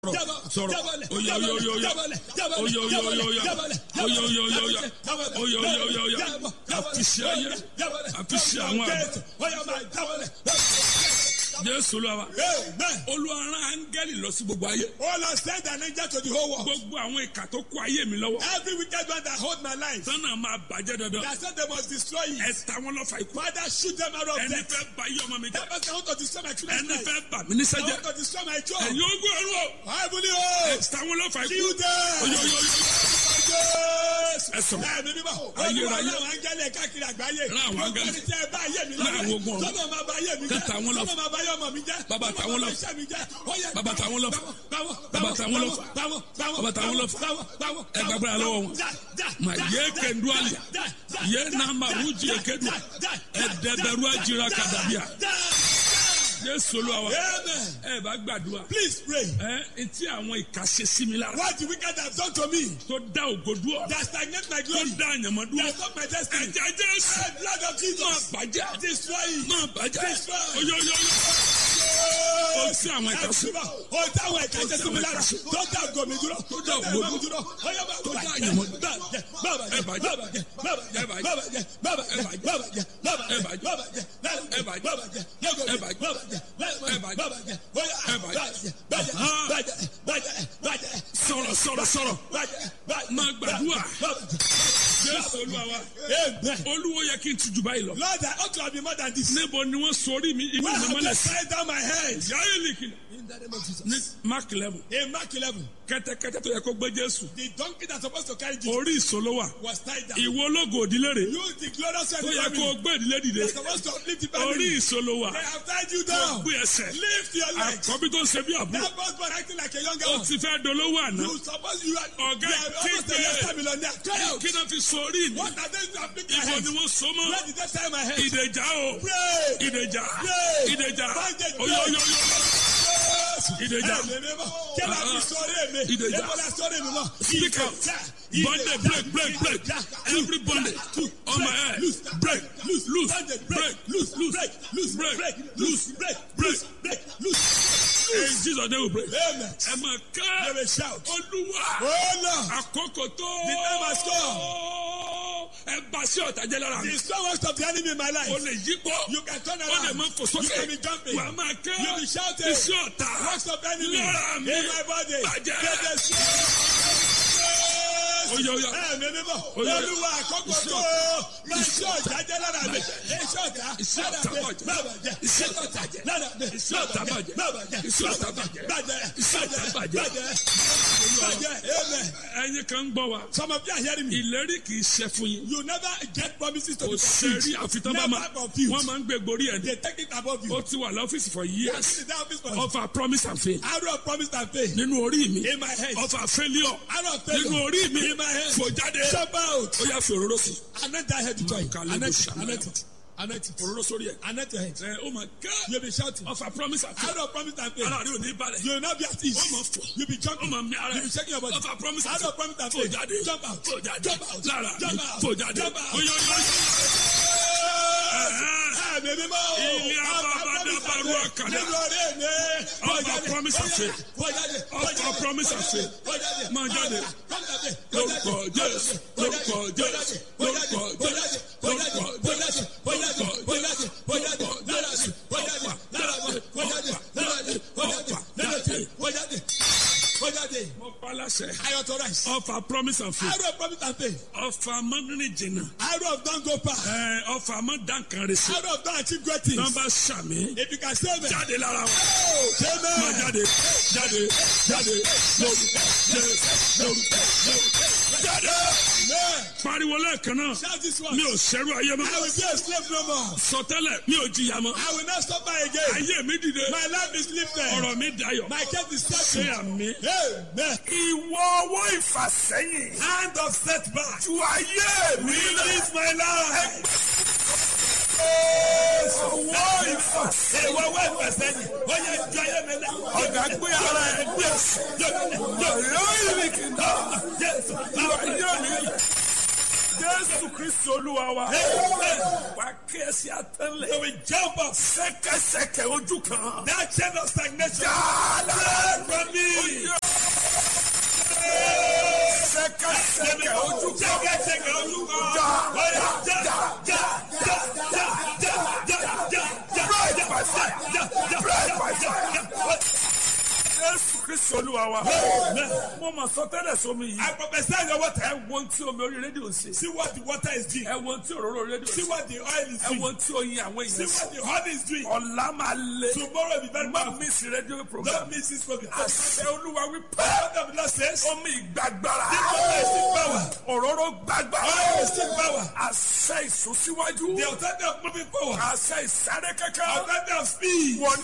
sọ̀rọ̀ oya oya oya oya oya oya oya oya oya oya oya oya oya oya oya oya àfisí ayé àfisí àwọn àgbà jésù lọ́wọ́ olùwàrán áńgẹ́lì lọ sí gbogbo ayé All has sent an angel to the whole world. gbogbo àwọn ìka tó kó ayé mi lọ́wọ́ Every wicked one that hold my life, sọ́nà máa bàjẹ́ dandan that said they must destroy it. ẹ ta wọn lọ́fà ikú Father, shoot them out of ẹni death. fẹ́ ba iye ọmọ mi jẹ́ That person want to destroy my children's ẹni life. fẹ́ bà mí níṣẹ́ I jẹ́ want to destroy my job. ẹ̀yin ogún ọ̀run o Heavenly ẹ host, ta wọn lọ́fà ikú kill them. oya oya oya Yes. ẹ sọ̀rọ̀ Ẹ̀mí mímọ́. Ayérayé. Olúwa láwọn áńgẹ́lì káàkiri àgbáyé. Rán àwọn áńgẹ́lì. Gbogbo ẹni tí ẹ bá ayé mi Rán àwọn ogun ọ̀run. Sọ́nà máa bá ayé mi jẹ́. Kẹta àwọn lọ. Sọ́nà máa bá ayé ọmọ mi jẹ́. Bàbá Sọ́nà tàwọn máa lọ. bá iṣẹ́ mi jẹ́. Ó yẹ Bàbá tàwọn lọ. báwọ̀, Bàbá báwọ̀, tàwọn lọ. báwọ̀, báwọ̀, Bàbá tàwọn lọ. báwọ̀, báwọ̀, Ẹ gbàgbọ́ra lọ́wọ́ wọn. já, já, mà já, yé já, kẹnduali já, já, yé já, nàmà já, rújì já, èkédu já, já, já, ẹdẹbẹrú àjìrà já, kàdàbíà já. jésù olúwa Amen. ẹ bá gbàdúrà Please pray. ẹ etí àwọn ìka ṣe sí mi lára What the wicked have done to me tó dá ògo dúró that stagnate my tó glory, dá àyànmọ́ dúró that stop my destiny. ẹ̀jẹ̀ jésù The blood of máa Jesus. bàjẹ́ Destroy it. máa bàjẹ́ Destroy. oyoyoyo ó sí àwọn ìka sí Ó táwọn ẹ̀ka ṣe sí mi lára. Tó dá ògo mi dúró. Tó dá ògo mi dúró. Ó yẹ bá tó dá bàjẹ́. àyànmọ́ Bàjẹ́. Bàbàjẹ́. Bàbàjẹ́. Bàbàjẹ́. Bàbàjẹ́. Bàbàjẹ́. Bàbàjẹ́. Bàbàjẹ́. Bàbàjẹ́. Bàbàjẹ́. Bàbàjẹ́. Bàbàjẹ́. Bàbàjẹ́. Bàbàjẹ́. Ó yẹ bàjẹ́. Bàjẹ́. Bàjẹ́. Bàjẹ́. Bàjẹ́. sọ̀rọ̀ sọ̀rọ̀ sọ̀rọ̀ Bàjẹ́. Bàjẹ́. máa gbàdúrà Bàjẹ́. jésù olúwa wa Amen. olúwo yẹ kí n tuju báyìí lọ Lord, I ought to have been more than this. níbo ni wọ́n sọrí mi inú Why mi have mọ́lẹ̀ you sí tied down my head? yáyé nìkìlẹ̀ In the name of Jesus. ní mark eleven In Mark 11, kẹ́tẹ́kẹ́tẹ́ tó yẹ kó gbé jésù the donkey that's supposed to carry Jesus orí ìṣòló wà was tied down. ìwo ológo òdílé rè Use the glorious tó family yẹ kó gbé ìdílé dìde that's supposed to lift the orí family. ìṣòló wà They have tied you kó down. gbé ẹsẹ̀ Lift your legs. àkọ́bí tó ń ṣe bí àbúrò That boss man acting like a younger ó one. ti fẹ́ dolówó àná You suppose you are, Ọ̀gá you are almost a kígbe. master millionaire. Cry out. kí náà fi sọ orí mi What are they doing? Pick my ìbò head. ni wọ́n so mọ́ Where did they tie my head? ìdèjà o Pray. ìdèjà Pray. ìdèjà Bandage. oyoyoyo ìdèjà Kí ló fi sọ̀rọ̀ mi? Ìdèjà. Èmo la sọ̀rọ̀ mi mọ́. Speak out. Bondage, break, break, break. Every bondage on my head. Break, loose, loose, break, loose, loose, loose, break, break, loose, break, break. break, loose. In Jesus' name we pray. Amen. Ẹ máa They ká will shout. Olúwa Oh Lord. àkókò tó. The time has Ẹ bá sí ọ̀tá jẹ́ lára mi. The strongest of the enemy in my O life. lè yí pọ̀. You can turn O lè around. máa fò You sókè. can be jumping. Wà á máa ká. You be shouting. Iṣẹ́ ọ̀tá. Works of the enemy Lára in mi. my body. Bàjẹ́. Get the Oyo oyo. Ẹ̀mí mímọ́. Oyo. Olúwa àkọ́kọ́ tó. Máa ṣe ọ̀tá jẹ́ lára mi. Iṣẹ́ ọ̀tá. Iṣẹ́ ọ̀tá lára mi. bàjẹ́. Má bàjẹ́. Iṣẹ́ ọ̀tá bàjẹ́. Lára mi. Iṣẹ́ ọ̀tá bàjẹ́. Má bàjẹ́. Iṣẹ́ ọ̀tá bàjẹ́. Bàjẹ́. Iṣẹ́ ọ̀tá bàjẹ́. Bàjẹ́. Bàjẹ́. Amen. Ẹyin kan ń gbọ́ wa. Some of you are hearing me. Ìlérí kì í ṣe fún yín. You never get promises to Kò be fulfilled. sẹ́rí àfitán bá máa. Never fulfilled. Wọ́n máa ń gbé gorí ẹ̀ ní. They take it above you. Ó ti wà lọ́fíìsì for years. Sit down, office for Offer promise and faith. Arrow of promise and faith. Nínú orí mi. In my head. Offer failure. Arrow of faith. Nínú orí mi. In my head. Fò jáde. Jump out. Ó yà fi òróró sí. Anoint that head with oil. Kàlẹ́ Anoint bó it. ṣàmì. Anoint it. Anoint it. Òróró sórí ẹ̀. Anoint your head. Ẹ ó máa ká. You'll be shouting. Offer promise and faith. Arrow of promise and faith. Ara rẹ̀ ò ní balẹ̀. You will not be at ease. Ó máa fò. You'll be Ó jumping. máa mi ara You'll be ẹ̀. shaking your body. Offer promise and Arrow of faith. promise and Fò faith. jáde. Jump out. Fò jáde. Jump out. Lára mi. Jump out. Fò jáde. Jump out. Oyo oyo. Ẹ̀mí mímọ́. Ilé abábádábárú àkàdá. Nínú orí mi. Offer promise and faith. Fò jáde. Offer promise and faith. Fò jáde. Máa jáde. Lórúkọ Jésù. Lórúkọ Jésù. Lórúkọ Jésù. Lórúkọ Jésù. Mo pa láṣẹ. I authorize. Offer promise and faith. Arrow of promise and faith. Offer mọ́nrin jìnnà. Arrow of don't go far. Ẹ Offer mọ́ dáǹkan rẹ̀ sí. Arrow of don't achieve great things. Nọ́mbà sàmì. If you can save it. Jáde lára wọn. Oh, Máa amen. jáde. Jáde. Jáde. Lórúkọ Jésù. Lórúkọ Jésù. Jáde. Amen. Pariwo lẹ́ẹ̀kan náà. Shout this one. Mi ò ṣẹ́rú ayé I mọ́. will be a slave no more. Sọtẹ́lẹ̀ mi ò jìyà mọ́. I will not suffer again. Ayé mi dìde. My life is lifted. Ọ̀rọ̀ mi dayọ̀. My case is Ṣé settled. àmì? Amen. Ìwọ ọwọ́ ìfàsẹ́yìn. Hand of setback. Tu ayé mi lọ. Release my life. Ọwọ́ ìfàsẹ́yìn. Ìwọ wẹ́ ìfẹsẹ̀yìn. Ó yẹ ju ayé mi lẹ. Ọ̀gá gbé ara ẹ̀ gbé ẹ̀sùn. Ọ̀yọ́ ìrìnkì náà. Jésù. Tu ayé mi lọ. jésù kristi olúwa wa wà kí ẹsẹ àtẹlẹ So we jump up. sẹkẹsẹkẹ ojú kan That chain of stagnation. Jala. From me. sẹkẹsẹkẹ ojú kan Jẹ́gẹ́ jẹ́gẹ́ olúwa. Ja. Oya já já já já já já já já já. Break by fire. Já já Break by já fire. já. jésù kristi olúwa wa Amen. mo mọ sọtẹ́lẹ̀ sómi yìí I prophesy your water. ẹ wo ohun tí omi orí rédíò ń ṣe See what the water is doing. ẹ wo ohun tí òróró rédíò ń See ṣe what the oil is ẹ wo doing. ohun tí oyin àwọn See èèyàn ṣe what the honey is doing. ọ̀la máa le Tomorrow will be very má powerful. mísì rédíò program Don't miss this program. àṣẹ olúwa wípé What the Lord says. omi ìgbàgbára The water is still power. òróró gbàgbára Oil is still power. àṣẹ ìsúnsíwájú The authority of moving forward. àṣẹ ìsáré kankan Authority of speed. wọnú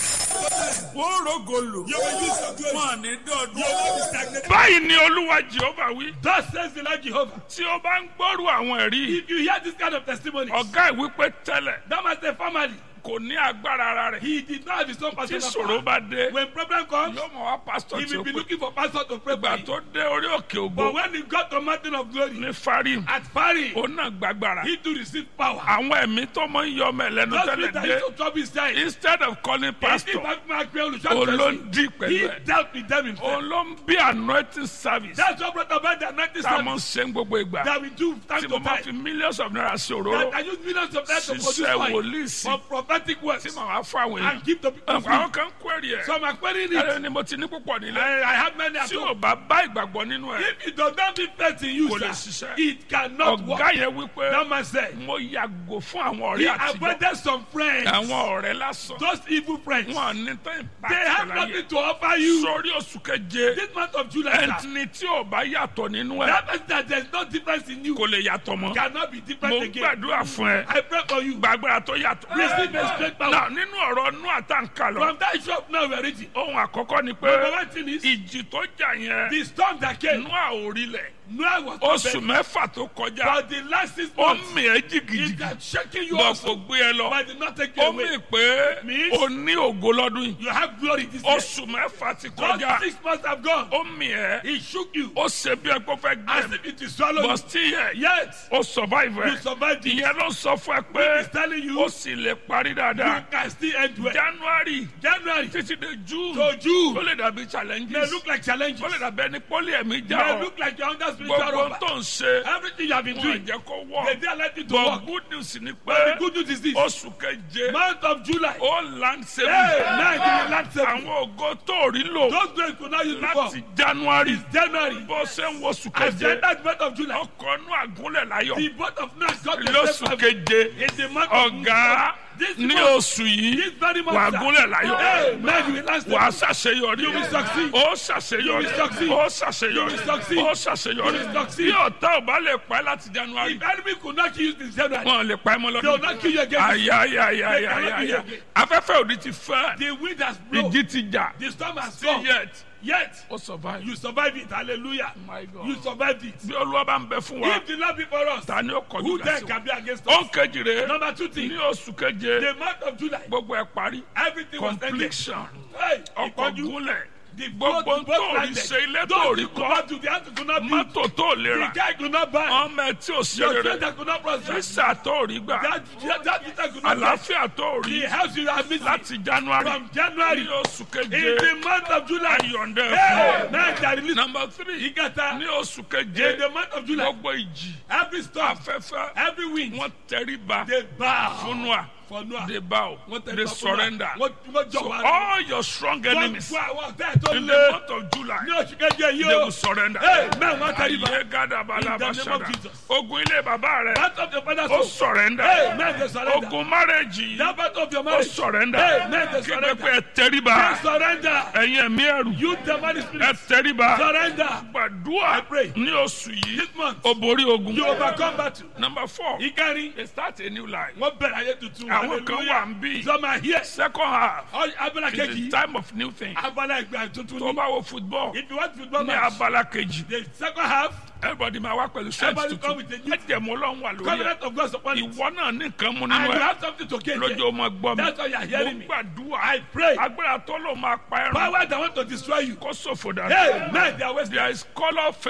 wọ́n rògo lò You will use your glory. wọ́n ní You dọ́ọ̀dún. will not be stagnated. báyìí ni olúwa jehova wí. Thus says the Lord Jehovah. tí o bá ń gbọ́rù àwọn ẹ̀rí If you hear this kind of testimony, ọ̀gá ìwípé tẹ́lẹ̀ that must say family. kò ní agbára ara rẹ̀ He did not have his own tí personal ìṣòro power. bá dé When problem comes, yóò mọ̀ wá pásítọ̀ he tí ó will be pè looking for pastor to pray for ìgbà him. tó dé orí òkè But ògo when he got to mountain of glory ní farim at Paris, ó náà gbàgbára he to receive power. àwọn ẹ̀mí tó mọ ń yọ ọmọ ẹ̀ lẹ́nu Those tẹ́lẹ̀ people that dé used to trouble his child, instead of calling he pastor back máa pe òun ló ń olùṣàkóso. dí pẹ̀lú He ẹ̀ dealt with them himself. òun ló ń bí anointing service That's what brought about the anointing tá a mọ̀ ń service ṣe ń gbogbo ìgbà that we do time tí to mo máa fi time. millions of naira sí òróró That I use millions of dollars to produce ṣiṣẹ́ oil wòlíì sí for prophetic words tí màá wá fún àwọn èèyàn. and give the people free. àwọn kan query ẹ̀. So I'm querying it. ẹ̀rọ ni mo ti ní púpọ̀ nílẹ̀. I, I have many at tí home. o bá bá ìgbàgbọ́ nínú ẹ̀. If it does not be faith in you, Kò lè sir, ṣiṣẹ́. it cannot ọ̀gá work. yẹn wípé That man said, mo yàgò fún àwọn he ọ̀rẹ́ àtijọ́. avoided some friends, àwọn ọ̀rẹ́ lásán. those evil friends. wọn ní tán They have ìpàkì láyé. nothing to offer you. sórí oṣù keje This month of July, sir, ẹni tí ò bá yàtọ̀ nínú ẹ̀ that means that there's no difference in you. kò lè yàtọ̀ mọ́. Cannot be mo different again. gbàdúrà fún ẹ. I pray for you. gbàgbára tó yàtọ̀. Receive a straight power. náà nínú ọ̀rọ̀ inú àtàǹkà lọ. From that shop now we are ready. ohun àkọ́kọ́ ni Number pé one thing is ìjì tó jà yẹn the storm that came. inú àórílẹ̀ Noah was oṣù prepared. mẹ́fà tó kọjá For the last six ó months, mì ẹ́ it jìgìjìgì has shaken you bọ̀ also, kò gbé ẹ lọ but did not take you ó mì away. pé Means- o ní ògo lọ́dún yìí You have glory this year. oṣù mẹ́fà ti Just kọjá six months have gone. ó mì ẹ́ He shook you ó ṣe bí ẹgbẹ́ fẹ́ gbé as mi if it is swallowed. bọ̀ sí yẹ Yet, ó survive you ẹ̀ survived it. ìyẹn ló sọ fún ẹ pé He's telling you, ó sì lè parí you dáadáa can still end well. January January títí dé June to ó June lè dàbí may challenges look like challenges. ó lè dàbí ẹni pọ́lì ẹ̀mí já May ọ look like you're under spiritual gbogbo rubber. tó ń ṣe Everything you have been wọn doing, jẹ́ kó they wọ̀ didn't let it to but work. good news ni But the pé good news is this. oṣù keje Month of July. ó land Hey, saving now you will not save me. àwọn ògo tó rí lò Those days could not use before. láti January It's January. bó ṣe ń wo oṣù As the keje that month of July, ọkọ̀ inú àgúnlẹ̀ láyọ̀ the both of us got the lóṣù same keje in the month of ọ̀gá This ní month, oṣù yìí this very month, wà sir. gúnlẹ̀ láyọ̀ Hey, man, you will not wà á save me. ṣàṣeyọrí You will succeed. ó ṣàṣeyọrí You will succeed. ó ṣàṣeyọrí You will succeed. ó ṣàṣeyọrí You will succeed. bí ọ̀tá ò bá lè pa ẹ́ láti January If enemy could not kill you in January, wọn lè pa ẹ́ mọ́ they will lọ́dún not kill you again. ayayayayaya afẹ́fẹ́ òdi ti fẹ́ The wind has blown. ìjì ti jà The storm has still come. yet Yet, ó survive. you survived it. Hallelujah. My God. You survived it. bí olúwa bá ń bẹ fún wa If the Lord be for us, ta ni ó kọjú who ìjà then sí wa. can be against ó us? ń kejì rè é Number two thing, ní oṣù keje the month of July, gbogbo ẹ parí everything was ended. completion Hey, ọkọ̀ ìpọ́njú, gúnlẹ̀ the gbogbo boat- tó boat rí landed. ṣe ilé tó Those rí who could kọ́ not do, the hand could not build. mọ́tò tó lè The rà guy could not buy. ọmọ ẹ tí ò ṣe Your rere children could not prosper. físà tó rí gbà That, that, that visa could not get. àlàáfíà tó rí The house you have missed láti January from January ní oṣù in keje the month of July. ayọ̀ǹdẹ̀ Hey, fún now they release. number three Igata, ní oṣù keje in the month of July, gbogbo ìjì every storm, afẹ́fẹ́ every wind, wọ́n tẹríba they bow fún Noah for Noah. they bow Wọ́n tẹríba they fún Noah. surrender Wọ́n wọ́n so jọ̀wọ́. all your strong Wọ́n enemies fún àwọn ọ̀tá ẹ̀ tó in the lé month of July ní oṣù keje yìí they o. will surrender. Hey, man, wọ́n tẹríba. ayé gada balaba In the name of sada Jesus. ogun ilé bàbá rẹ Part of your father's ó home. surrender Hey, man, they surrender. ogun marriage That yìí part of your ó marriage. surrender Hey, man, they kí surrender. pé ẹ tẹríba They surrender. ẹ̀yin ẹ̀mí ẹ̀rù You demonic ẹ spirit. tẹríba Surrender. gbàdúrà I pray. ní oṣù yìí This month, ó borí ogun you overcome battle. number four Ìkárí, they start a new life wọ́n bẹ̀rẹ̀ ayé tuntun. àwọn kan wà ń bí Some are here. second half Ọ- Abala is the kejì. time of new thing Abala ìgbà tuntun tó ni. bá wo football If you want football ní match, abala kejì the second half, everybody máa wá pẹ̀lú strength Everybody come tuntun with a new- ẹ̀jẹ̀mú ọlọ́run wà lórí ẹ̀ covenant of God upon it. ìwọ náà ní nǹkan mú And nínú you ẹ̀ have something to gain. lójú there. ọmọ gbọ́ mi That's why you are hearing mo me. gbàdúrà I pray. agbára tó lò máa pa ẹran Power that want to destroy you. kó ṣòfò dànù Hey, man, they are wasting. there is colour favour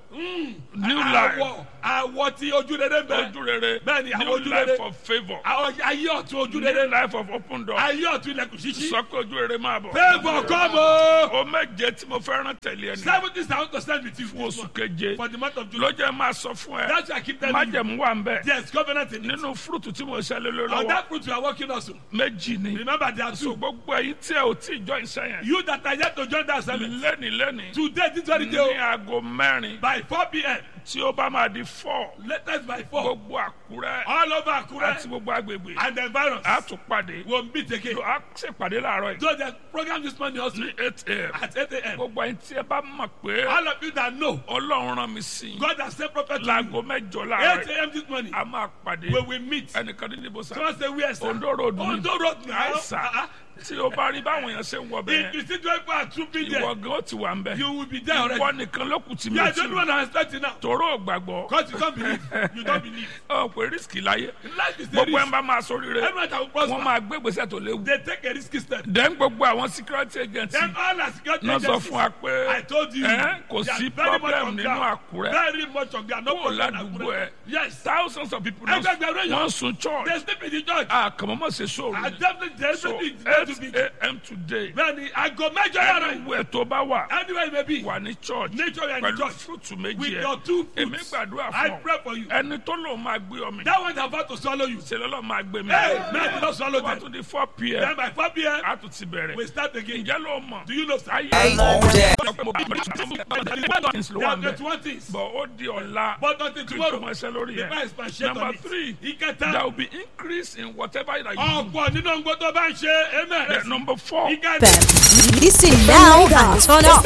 new life àwọ̀ àwọ̀ tí ojú rere bẹ̀. ojú rere Bẹ́ẹ̀ni, àwọn new ojú life rere. of favour àwọn ayé ọ̀tún ojú new rere. life of open door ayé ọ̀tún ilẹ̀kùn ṣíṣí. sọ pé ojú rere máa bọ̀. favour come o. o méje tí mo fẹ́ rán tẹ̀lé ẹni seventy thousand percent with you fún oṣù keje for the month of July. lọ́jọ́ máa sọ fún ẹ that's why I keep telling you. májẹ̀mú wà ń bẹ̀ yes covenant in it. nínú fúrúùtù tí mo ṣẹlẹ̀ lórí on lọ́wọ́ that fruit you are working also. méjì ni remember there are so two. gbogbo ẹ̀yin tí ẹ ò tí ì jọ ìṣe yẹn you that are yet to join that service. lẹ́ni lẹ́ni today this very ní day aago mẹ́rin by four pm tí ó bá máa di four latest by four gbogbo àkúrẹ́ all over àti Akure gbogbo agbègbè and the virus a tún pàdé will meet again. a ṣèpàdé láàárọ̀ yìí so the program this morning also ní eight a.m. at eight am. gbogbo ẹ̀yin tí ẹ bá mọ̀ pé all of you that know ọlọ́run rán mi sí i God has sent prophet to láago you. mẹ́jọ láàárọ̀ eight yìí am this morning a máa pàdé we will meet. ẹnìkan ní níbo sá someone say where sir. Ondo road ni. Ondo road now. àìsà Uh-uh. tí o bá rí báwọn èèyàn ṣe ń wọ if bẹ́ẹ̀ you see twelve people are trooping there ìwọ gan ó ti wà ń bẹ̀ you will be there already. ìwọ nìkan ló kù tí mi you ò are tí the only one I expect it now. tòró ò gbàgbọ́ because you don't believe you don't believe. ọ pé rísíkì láyé life is a gbogbo ẹ̀ ń risk. bá máa sórí rẹ̀ everyone that will wọ́n prosper máa gbé gbèsè tó léwu they take a risky step. dẹ́n gbogbo àwọn security agency then all our security náà sọ agencies fún wa pé I told you ẹ kò they are sí very much problem on nínú ground. àkúrẹ́ very much on ground no kó o problem in ládùúgbò Akure. ẹ yes thousands of people náà Ẹgbẹgbẹ̀rún èèyàn. wọ́n sun church they sleep in the church. àkàmọ́mọ́ ṣe sóòrù I definitely they so sleep in the church. eight a.m. today bẹ́ẹ̀ni aago mẹ́jọ yàrá yìí anywhere tó bá wà anywhere you may be wà ní church nature and the pẹ̀lú church fúrúùtù with méjì your ẹ̀ two èmi fruits gbàdúrà I fún ọ pray for you ẹni tó lòun máa gbé ọmọ that one is about to swallow you ṣe lọ́lọ́ máa gbé mi hey man do not swallow wà them tún di four then p.m. by four pm a tún ti bẹ̀rẹ̀ we start again ǹjẹ́ ló mọ̀ do you know sir ayé Hey, all day. ló there wà are ń bẹ̀ twenty one things bọ̀ ó di ọ̀la but until kí n tó tomorrow mọ ẹsẹ̀ lórí the ẹ̀ price per share number on it three there ìkẹta will be increase in whatever that you do ọ̀pọ̀ nínú ohun tó bá ń ṣe Then amen number four ìkẹta Listen now and turn up.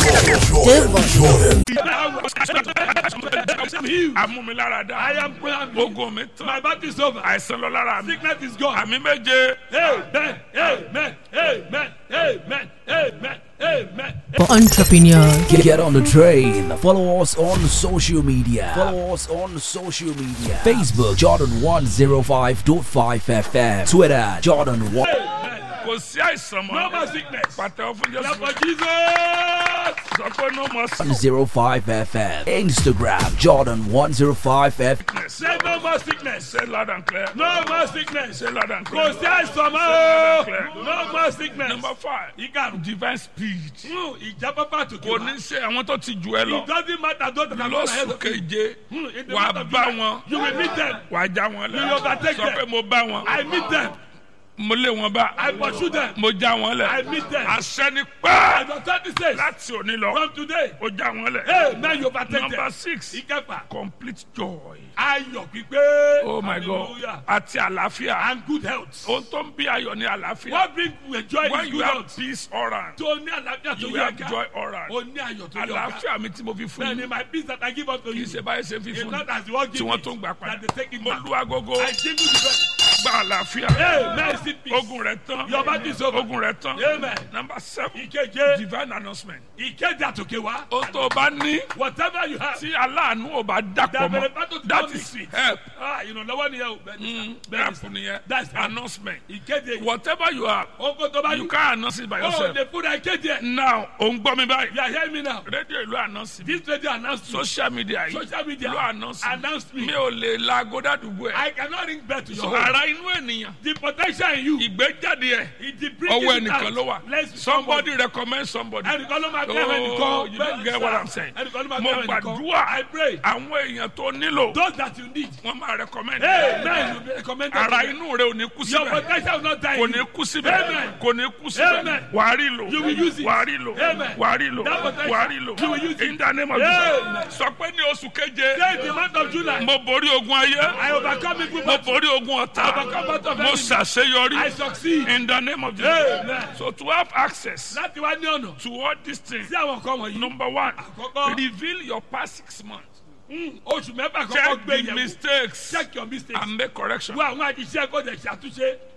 amúmiláradá I am praying ogun mi my tán battle is over àìsàn lọ lára mi sickness is gone àmì méje amen amen amen amen amen amen. For entrepreneurs. Get, get on the train. Follow us on social media. Follow us on social media. Facebook Jordan 105.5 FM. Twitter Jordan 1. kò sí àìsàn no more mọ́ sickness. pàtẹ́wọ́ fún Clap jésù for Jesus. sọ pé no more 105 FM. Instagram Jordan 105 FM. sickness Say no more sickness. say loud and clear No more sickness. say loud and Kò clear sí àìsàn mọ́ o. No more sickness. number five Ìkarùn. divine speed Hmm, Ìjábábá tòkè kò wá. ní ṣe àwọn tó ti jù ẹ lọ It doesn't matter those that are not ahead lóṣù of you. keje Hmm, in the wà month of bá July, wọn You will meet them. wà já wọn lẹ You overtake sọ them. pé mo bá wọn I meet them. mo lé wọn bá I pursue them. mo já wọn lẹ I meet them. àṣẹ ni And pẹ́ the authority says, láti òní lọ from today, ó já wọn lẹ hey, man, you overtake number them. six Ìkẹfà, complete joy ayọ̀ pípé. oh my god Hallelujah. àti àlàáfíà And good health. ohun tó ń bí ayọ̀ ní àlàáfíà What brings you joy when is you good have health. peace around Tó ní àlàáfíà tó you yẹ have ká. joy around O ní ayọ̀ tó yẹ ká. àlàáfíà mi tí mo fi fún Bẹ́ẹ̀ni, yín my peace that I give unto kì í you. ṣe báyìí ṣe fi It's fún not yín as the world tí give wọ́n it, tún gbà that padà they take it mo back. lu agogo I give you the best. gba àlàáfíà Amen. See peace. ogun rẹ tán Your battle is over. ogun rẹ tán Amen. number seven Ìkeje, divine announcement ìkéde àtòkè wá. ohun tó o bá ní Whatever you have. tí aláàánú ò bá dàpọ̀ That mọ́ benefactor to that come is with. help Ah, ìrànlọ́wọ́ nìyẹn o. Bẹ́ẹ̀ni sá. Bẹ́ẹ̀ni help sá. nìyẹn That's help. announcement Ìkéde. whatever you have Oko tó bá you ní. can announce it by Oh, yourself the food I kéde ẹ̀. now ò ń gbọ́ mi báyìí You are hearing me now. rédíò ìlú announce mi This radio announced me. social media yìí Social media ìlú announce mi announced me. mi ò lè la agoda àdúgbò ẹ̀ I cannot ring bell to your so home. ara inú ènìyàn The potential in you. ìgbéjáde ẹ̀ It the bringing ọwọ́ it ẹnìkan out. ló wà Let's somebody recommend somebody ẹnìkan ló máa oh bẹ̀rẹ̀ ẹnìkan. you don't get what I'm saying ẹnìkan ló máa mo bẹ̀rẹ̀ ẹnìkan. gbàdúrà I pray. àwọn èèyàn tó nílò Those that you need. wọ́n máa recommend Hey, man, you be recommended. ara to them. inú rẹ ò ní kú Your síbẹ̀ potential will not die. kò in ní you. kú síbẹ̀ Amen. kò ní kú síbẹ̀ Amen. wàá rí lò You will use it. wàá rí lò Amen. wàá rí lò That potential, wàá rí lò you will use it. in the name of Amen. Jesus sọ pé ní oṣù keje Say the month of July. mo borí ogun ayé I overcome evil mo battle. borí ogun ọ̀tá Overcome battle of mo enemy. ṣàṣeyọrí I succeed. in the name of Jesus Amen. so to have access Láti wá ní ọ̀nà. to all these things Sí àwọn nǹkan wọ̀nyí. number one Àkọ́kọ́. reveal your past six months Mm, Oṣù mẹ́fà kọ́kọ́ check gbé the yẹ̀wò. mistakes Check your mistakes. and make correction Wo àwọn àṣìṣe kò dẹ̀ ṣàtúnṣe. Mm,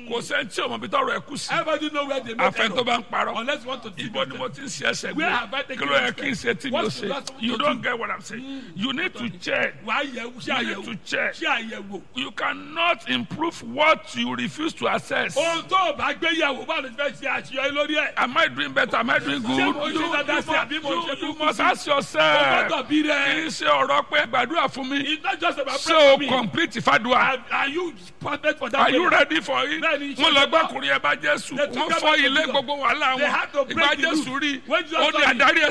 kò sẹ́ni tí ọmọ bí tọrọ ẹ kú sí Everybody know where they make àfẹn tó error. bá ń parọ́ Unless you want to see ibo ni mo ti ń ṣe ẹsẹ̀ Where gbé have I taken kí ló yẹ my kí n ṣe tí mi ò What's the ṣe last you to don't do? get what i'm saying you need to check Wà á yẹ ṣé you need àyẹ̀wò. to check Ṣé àyẹ̀wò. you cannot improve what you refuse to assess. Ohun tó o bá gbé yẹ̀wò báwo ló ti fẹ́ ṣe àṣeyọrí lórí ẹ̀? Am I doing better? Am I doing good? Ṣé mo ṣe You, you, dáadáa sí àbí mo you, ṣe you kúkú must sí? ask O yourself. gbọ́dọ̀ bí Kì rẹ̀. í ṣe ọ̀rọ̀ pé gbàdúrà fún mi. It's not just about Ṣé praying o for me. complete ìfàdùà? Are, are you perfect for that? Are you prayer? ready for it? Bẹ́ẹ̀ni, Wọ́n ṣe lọ ṣe gbọ́kùnrin ẹ bá Jésù. They took Wọ́n him fọ́ back to ilé Jesus. gbogbo wàhálà They wọn. had to break Ìgbà the roof. Jésù rí. When Jesus Ó ní saw him, adarí ẹ